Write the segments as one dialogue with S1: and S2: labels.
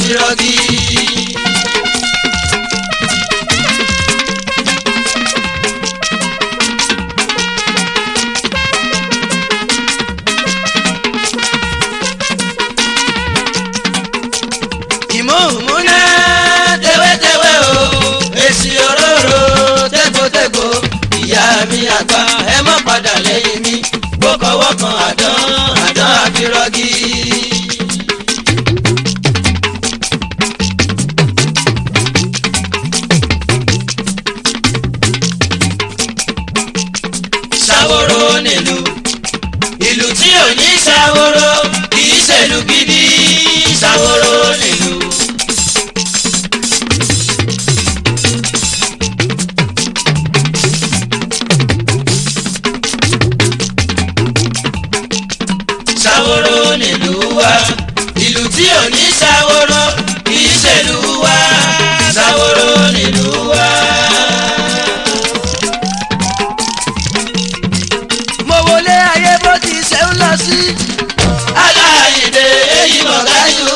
S1: àfirọ́gí. ìmọ̀ọ́múná tẹ́wẹ́tẹ́wẹ́ o èsì òróró tẹ́gbọ́tẹ́gbọ́ ìyá mi àgbà ẹ má padà lẹ́yìn mi gbọ́kọ̀wọ́ kan àdán àdán àfirọ́gí. ṣàwòrò nílùú ìlú tí ò ní ṣàwòrò kì í ṣèlú gidi ṣàwòrò nílùú. ṣàwòrò nílùú wa ìlú tí ò ní ṣàwòrò kì í ṣèlú wa ṣàwòrò nílùú wa.
S2: mo wọlé ayé bó ti ṣe ń lọ sí.
S1: aláìdè èyí mọ̀gáyù.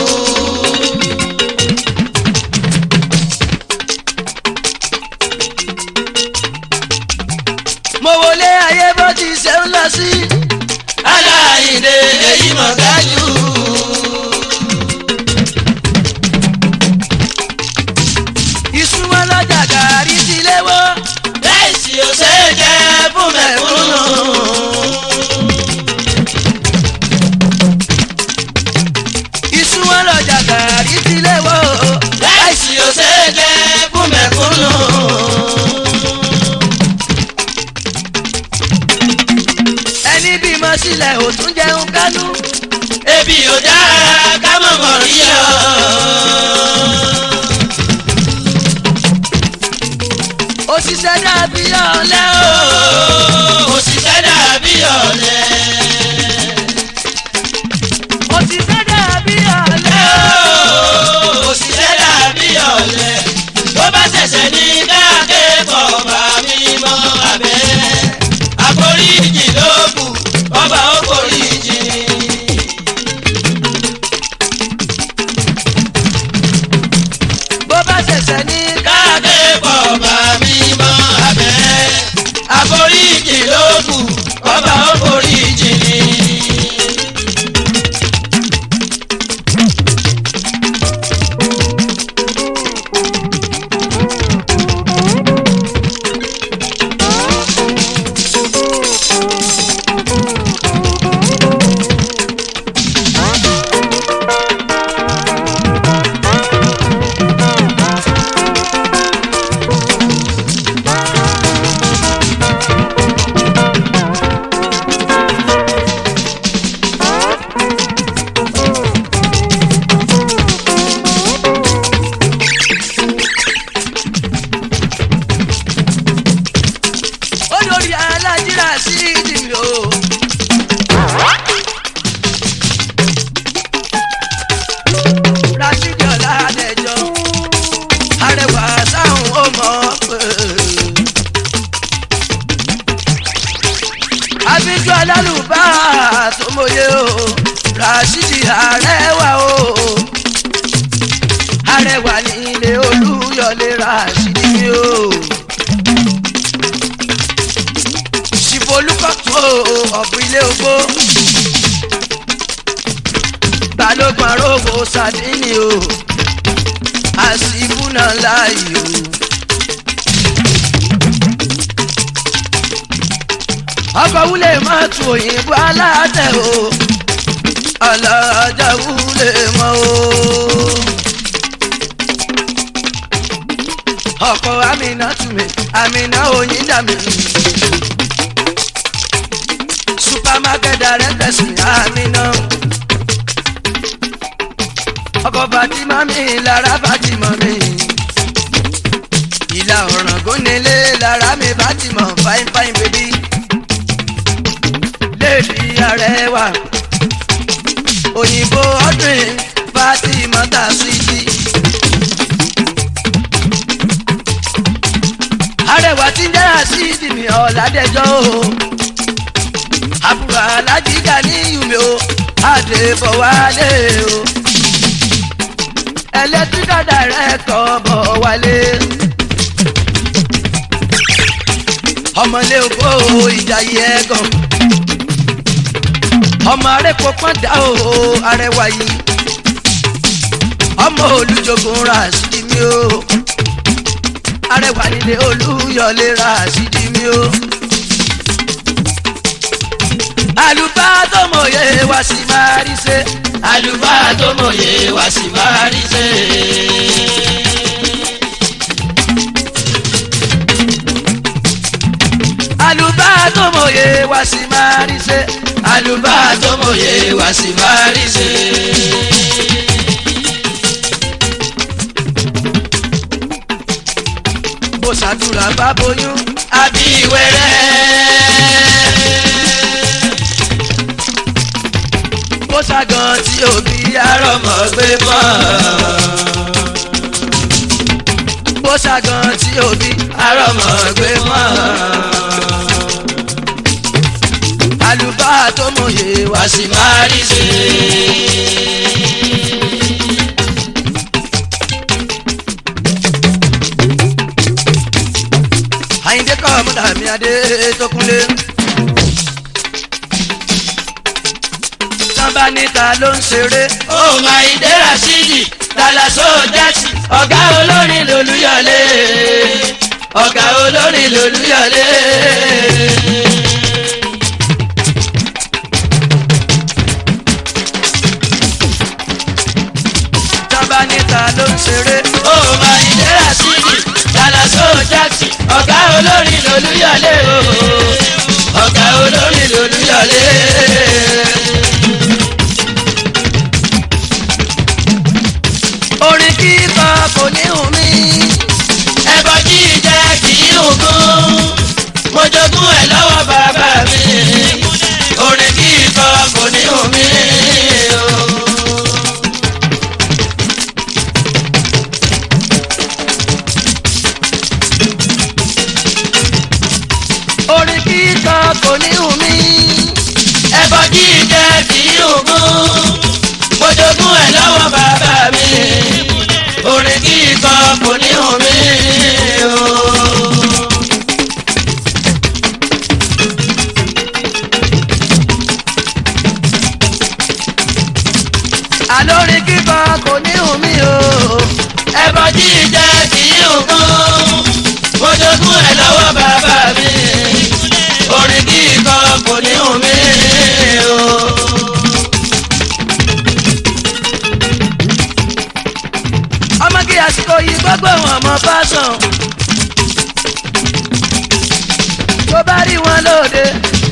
S2: mo wọlé ayé bó ti ṣe ń lọ sí.
S1: aláìdè èyí mọ̀gáyù.
S2: ìsúnmọ́ lọ́jà gàrí ti léwó.
S1: láìsí òṣè jẹ́ fún mẹ̀kúnnù.
S2: ìsúnmọ́ lọ́jà gàrí ti léwó.
S1: láìsí òṣè jẹ́ fún mẹ̀kúnnù.
S2: ẹni bímọ sílẹ̀ ò tún jẹun kánú.
S1: ebi ò dára ká mọ̀ mọ̀ rí ọ.
S2: òṣìṣẹ́ dàbí ọ̀lẹ o.
S1: òṣìṣẹ́ dàbí ọ̀lẹ.
S2: òṣìṣẹ́ dàbí ọ̀lẹ o.
S1: òṣìṣẹ́ dàbí ọ̀lẹ. bó bá ṣẹ̀ṣẹ̀ ní káàkiri bá mi mọ́ abẹ́. àforíjì ló kù ọba ó foríjì.
S2: bó bá ṣẹ̀ṣẹ̀ ní
S1: káàkiri bá mi mọ́ abẹ́. àforíjì ló kù ọba ó foríjì.
S2: olórí alájírà sí ìdìbò. rasidi ọ̀làdẹ̀jọ́ arẹwà sáhùn ó mọ̀ pé. abiju alálùbá tó mọye o rasidi arẹwà o arẹwà ní ilé olúyọlé rasidi o. olùkọ́tò ọ̀bùn ilé ogbó. balógun arógo sardini o àsìkú náà láàyè o. ọkọ̀ wúlé má tu òyìnbó aláàtẹ̀ o alájà wúlé mọ́ o. ọkọ̀ amina túnmẹ̀ amina oyin dàmí supermarket director sí amina ọkọ̀ fatima mi lára fatima mi ìlà ọ̀ràn gónilé lára mi fatima fine fine baby lèdí arẹwà òyìnbó ọdún fatima ta sídì. arẹwà tí ń dára sídì mi ọ̀làdẹjọ́ o àbúrò alájíjà ní ìyùmí o àdèbọ̀wálé o electrical director bọ̀ wálé. ọmọlé ògbó ìjàyè ẹ̀gàn ọmọ arẹ́pọ̀ pọ́ńdà o arẹwà yìí ọmọ olùjogun ra sídi mi o arẹwà nílé olúyọlé ra sídi mi o àlùfáà tó mòye wá sí máa rí ṣe
S1: àlùfáà tó mòye wá sí máa rí ṣe.
S2: àlùfáà tó mòye wá sí máa rí ṣe
S1: àlùfáà tó mòye wá sí máa rí ṣe.
S2: bó ṣàdúrà bá bóyún
S1: àbí wẹ́rẹ́.
S2: bó ṣàgàn tí òbí arọ
S1: arọ́mọ gbé mọ́.
S2: bó ṣàgàn tí òbí
S1: arọ́mọ gbé mọ́.
S2: àlùfáà tó mòye wá
S1: wá sí máa rí ṣe.
S2: àyíndé kọ́ ọmọdé mi adé tó kúnlé. sábà níta ló ń ṣeré
S1: ó máa ń dé rasidi dalaso jẹ́sì ọ̀gá olórin lolúyọ̀lé ọ̀gá olórin lolúyọ̀lé.
S2: sábà níta ló ń ṣeré
S1: ó máa ń dé rasidi dalaso jẹ́sì ọ̀gá olórin lolúyọ̀lé o ọ̀gá olórin lolúyọ̀lé.
S2: orin kíkọ kò ní hùn mí.
S1: ẹbọ jíjẹ kì í hùkún mo jogún ẹ lọ́wọ́ bàbá mi orin kíkọ kò ní hùn mí o.
S2: orin kíkọ kò ní hùn mí.
S1: ẹbọ jíjẹ kì í hùkún mo jogún ẹ lọ́wọ́ bàbá mi orin kíkọ kò ní hùn mí o.
S2: àlórin kíkọ kò ní hùn mí o.
S1: ẹbọ jíjẹ kì í hùkún mo jogún ẹ lọ́wọ́ bàbá mi orin kíkọ kò ní hùn mí o.
S2: ọmọ kí àsìkò yìí gbogbo wọn mọ fásán. tó bá rí wọn lóde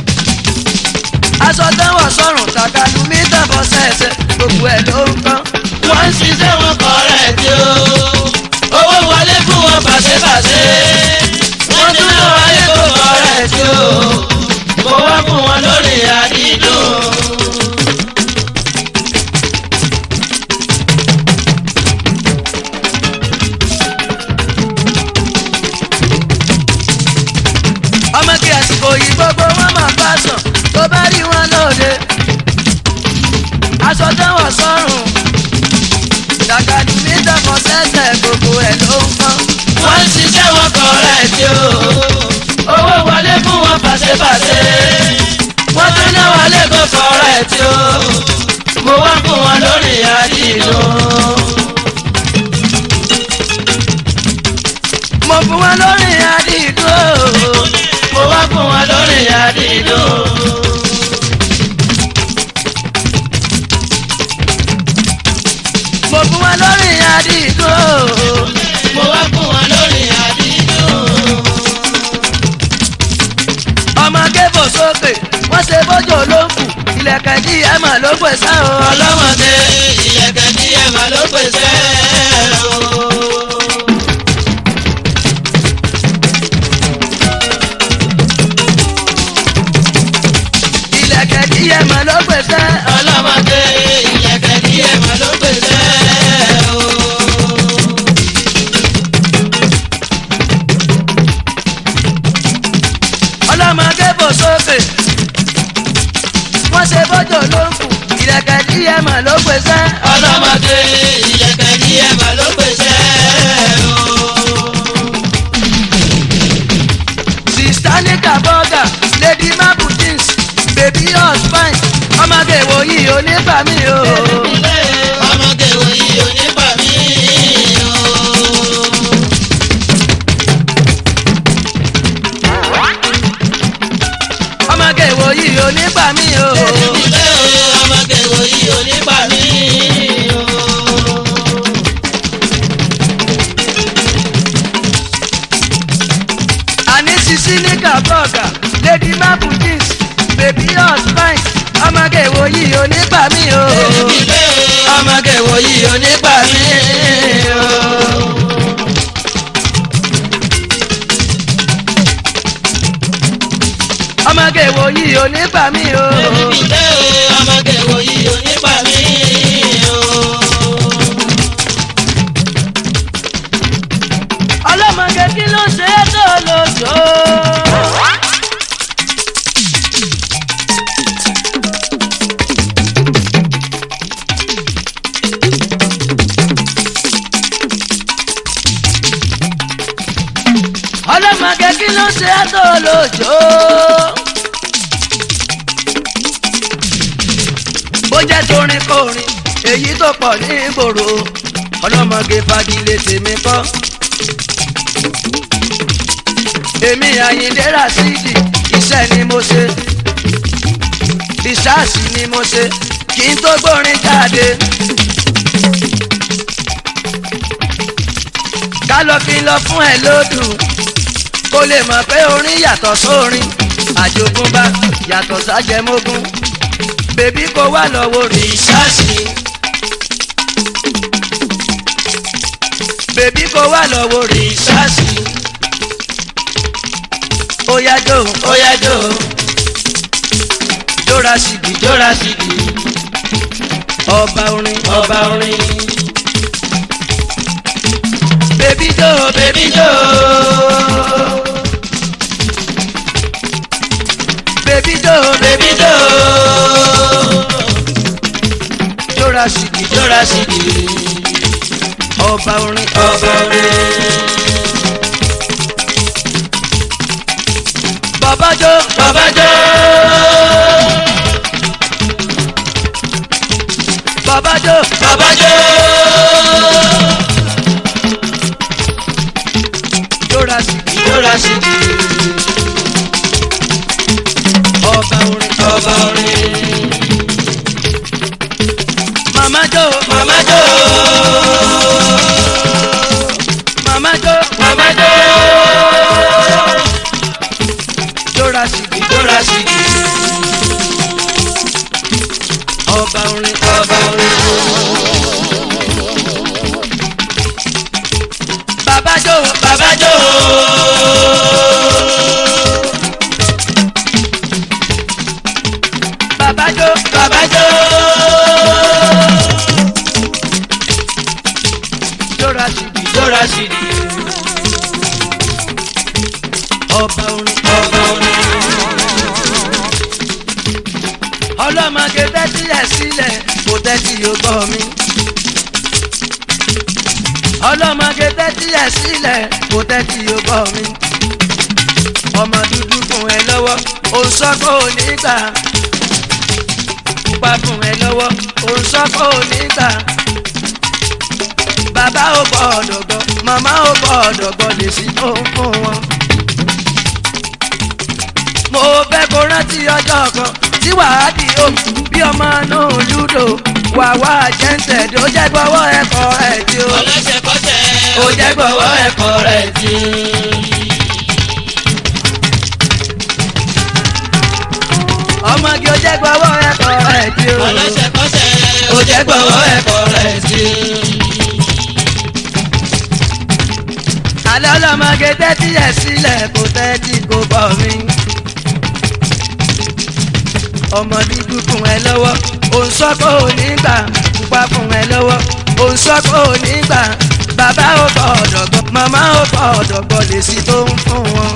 S2: aṣọ tẹ́wọ̀ sọ̀rùn tàkàlù mí tẹ̀bọ̀ sẹ̀sẹ̀ gbogbo ẹ̀ ló ń tán.
S1: wọ́n ń ṣiṣẹ́ wọn kọ̀rẹ́ tí ó owó wọlé fún wọn pàṣẹpàṣẹ wọ́n tún náà wọlé kó kọ̀rẹ́ tí ó mo wá fún wọn lórí àdídùn.
S2: ọmọ kí àsìkò yìí gbogbo wọn mọ fásán tó bá rí wọn lóde aṣọ tẹ́wọ̀ sọ̀rùn tàkàlù mí tẹ̀bọ̀ sẹ̀sẹ̀ gbogbo ẹ̀ ló ń tán.
S1: wọ́n ń ṣiṣẹ́ wọn kọ̀rẹ́ tí ó owó wọlé fún wọn pàṣẹpàṣẹ wọ́n tún náà wọlé kó kọ̀rẹ́ tí ó mo wá fún wọn lórí àdídùn.
S2: mo fún wọn lórí àdìdún o.
S1: mo wá fún wọn lórí àdídùn.
S2: mo fún wọn lórí àdìdún o.
S1: mo wá fún wọn lórí àdídùn.
S2: ọmọ kébò sókè wọ́n ṣe bójú ló ń kù ilẹ̀kẹ̀ dí ẹ̀mọ̀ ló pèsè o.
S1: ọlọ́mọdé ìyẹ̀kẹ̀ tí ẹ máa ló pèsè o.
S2: ilẹ̀kẹ̀ dí ẹ̀mọ̀ ló pèsè.
S1: ọlọ́mọdé ìyẹ̀kẹ̀ tí ẹ máa ló pèsè o.
S2: ọlọ́mọ kébò sókè wọ́n ṣe bójú ló ń kù ilẹ̀kẹ̀ dí ẹ̀mọ̀ ló pèsè.
S1: ọlọ́mọdé ìyẹ̀kẹ̀ tí ẹ
S2: anika bọ́gà lady mabu jeans baby us fine ọmọge wo yìí ò ní gbà mí o.
S1: ọmọge wo yìí ò ní pa mí o.
S2: ọmọge wo yìí ò ní gbà mí o.
S1: ilé ọmọge wo yìí ò ní pa mí o.
S2: àní sisi nika bọ́gà lady mabu jeans baby us fine ọmọge wo yìí ò ní gbà mí o.
S1: ilé ọmọge wo yìí ò ní pa mí o.
S2: ọmọge wo yìí ò ní gbà mí o.
S1: ilé ọmọge wo yìí ò ní pa mí o.
S2: ọlọ́mọge kí ló ṣe é tó lójó. ọlọ́mọge kí ló ṣe é tó lójó. bó jẹ́ torin kórin èyí tó pọ̀ ní ìgboro ọlọ́mọge fagilé tèmi kọ́ èmi àyíndé rasidi iṣẹ́ ni mo ṣe ìṣáàṣì ni mo ṣe kí n tó gbórin jáde. ká lọ fi lọ fún ẹ lódù kó lè mọ̀ pé orin yàtọ̀ sórin àjogúnbá yàtọ̀ sájẹmógún bèbí kó wá lọ́wọ́ rí
S1: ìṣáàṣì
S2: bèbí kó wá lọ́wọ́ rí
S1: ìṣáàṣì
S2: ó yá jó
S1: ó yá jó
S2: jóra síbi
S1: jóra síbi
S2: ọba orin
S1: ọba orin.
S2: bèbí jó
S1: bébí jó
S2: bèbí jó
S1: bébí jó
S2: jóra síbi
S1: jóra síbi
S2: ọba orin
S1: ọba orin.
S2: bàbá jó
S1: bàbá jó
S2: bàbá jó
S1: bàbá jó
S2: jóra síbi
S1: jóra síbi
S2: ọba orin
S1: ọba orin.
S2: màmá jó
S1: màmá jó
S2: màmá jó
S1: màmá jó
S2: jóra síbi
S1: jóra síbi
S2: ọba orin
S1: ọba orin.
S2: bàbá jó
S1: bàbá jó
S2: bàbá jó
S1: bàbá jó
S2: jóra síbi
S1: jóra síbi
S2: ọba orin
S1: ọba orin.
S2: ọlọ́mọge tẹ́tí ẹ̀ sílẹ̀ kò tẹ́tí yóò gbọ́ mi. ọlọ́mọge tẹ́tí ẹ̀ sílẹ̀ kò tẹ́tí yóò gbọ́ mi. ọmọ dúdú fún ẹ lọ́wọ́ òun sọ́kò nígbà. pupa fún ẹ lọ́wọ́ òun sọ́kò nígbà. bàbá ò gbọ́dọ̀ gbọ́ màmá ò gbọ́dọ̀ gbọ́ lè sí tó ń fún wọn mo fẹ́ kó rántí ọjọ́ kan tí wàá di o bí ọmọ náà lúdò wà wá jẹ́ǹtẹ̀ tó jẹ́ gbọ́wọ́ ẹ̀kọ́ ẹ̀ tí o.
S1: ọlọ́sẹ̀kọ́sẹ̀ ó jẹ́ gbọ́wọ́ ẹ̀kọ́ rẹ̀ tí.
S2: ọmọge ó jẹ́ gbọ́wọ́ ẹ̀kọ́ ẹ̀ tí o.
S1: ọlọ́sẹ̀kọ́sẹ̀ ó jẹ́ gbọ́wọ́ ẹ̀kọ́ rẹ̀ tí.
S2: alẹ́ ọlọ́mọge tẹ́tí ẹ̀ sílẹ̀ kò tẹ́tí kò bọ̀ mí. ọmọ dúdú fún ẹ lọ́wọ́ òun sọ pé ò ní gbà pupa fún ẹ lọ́wọ́ òun sọ pé ò ní gbà bàbá ò gbọ́dọ̀ gbọ́ màmá ò gbọ́dọ̀ gbọ́ lè sí tó ń fún wọn.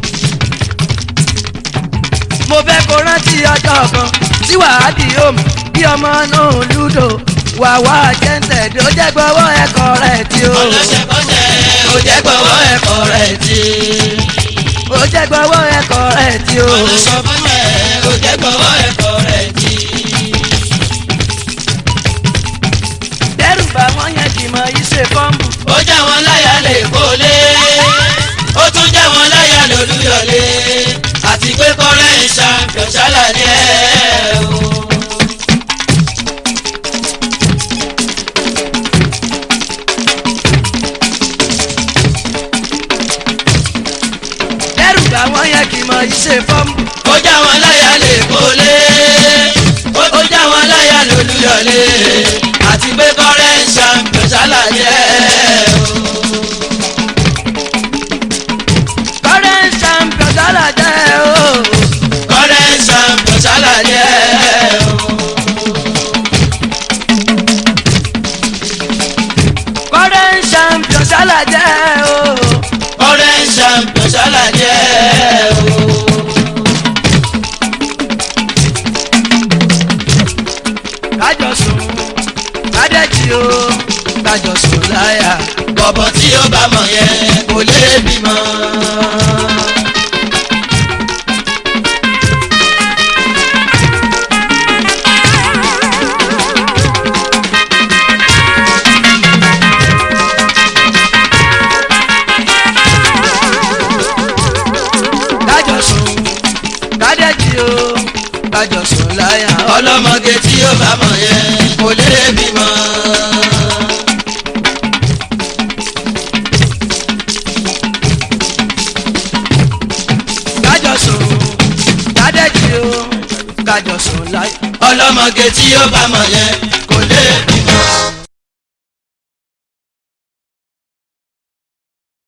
S2: mo fẹ́ kó rántí ọjọ́ kan tí wàá di home bí ọmọ náà lúdò wà wá jẹ́ǹtẹ̀ tó jẹ́ gbọ́wọ́ ẹ̀kọ́ rẹ̀ tí o.
S1: ọlọ́sẹ̀kọ́sẹ̀ ó jẹ́ gbọ́wọ́ ẹ̀kọ́ rẹ̀ tí.
S2: ó ó jẹ́ gbọ́wọ́ ẹ̀kọ́ rẹ̀ tí o.
S1: Ọ̀nà sọ fún ẹ ó jẹ́ gbọ́wọ́ ẹ̀kọ́ rẹ̀ jí.
S2: dẹ́rù bá wọn yẹn kì í mọ iṣẹ́ kọ́ńbù.
S1: Ó já wọn láyà lè kólé. Ó tún já wọn láyà lólúyọ̀lé. Àti pé kọ́rẹ́ ń ṣàǹfẹ̀ ṣálàyé o.
S2: dẹ́rù bá wọn yẹn kì í mọ iṣẹ́ fọ́ńbù.
S1: ó já wọn láyà lè kólé ó já wọn láyà lólúyọlé àti pé kọ́rẹ́ ń ṣàǹfẹ̀ ṣàlàyé
S2: kọ́rẹ́ ń ṣàǹfẹ̀ sálà jẹ́ o.
S1: kọ́rẹ́ ń ṣàǹfẹ̀ ṣàlàyé
S2: kọ́rẹ́ ń ṣàǹfẹ̀ sálà jẹ́ o.
S1: kọ́rẹ́ ń ṣàǹfẹ̀ ṣàlàyé
S2: kájọ sùn kádẹ́jì o kájọ sùn láyà.
S1: bọ̀bọ̀ tí ó bá mọ̀ yẹn kò lè bímọ.
S2: kájọ sùn kádẹ́jì o kájọ sùn láyà.
S1: ọlọ́mọge tí ó bá mọ̀ yẹn kò lè bímọ.
S2: kájọ sùn kádẹ́jì o kájọ sùn láyà.
S1: ọlọ́mọge tí ó bá mọ̀ yẹn kò lè bímọ.